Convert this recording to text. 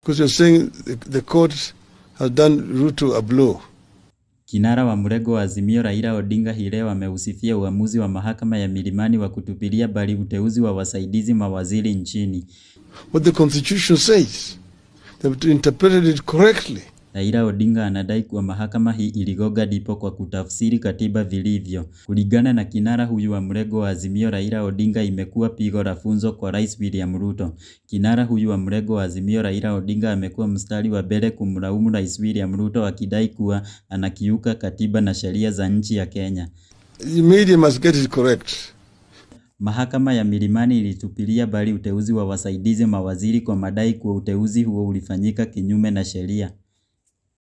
Because you're saying the, the court has done Ruto a blow. Kinara wa mrengo wa Azimio Raila Odinga hii leo ameusifia uamuzi wa mahakama ya Milimani wa kutupilia mbali uteuzi wa wasaidizi mawaziri nchini. What the constitution says, they've interpreted it correctly. Raila Odinga anadai kuwa mahakama hii iligonga ndipo kwa kutafsiri katiba vilivyo. Kulingana na kinara huyu wa mrengo wa Azimio Raila Odinga, imekuwa pigo la funzo kwa Rais William Ruto. Kinara huyu wa mrengo wa Azimio Raila Odinga amekuwa mstari wa mbele kumlaumu Rais William Ruto akidai kuwa anakiuka katiba na sheria za nchi ya Kenya. The media must get it correct. Mahakama ya Milimani ilitupilia mbali uteuzi wa wasaidizi mawaziri kwa madai kuwa uteuzi huo ulifanyika kinyume na sheria.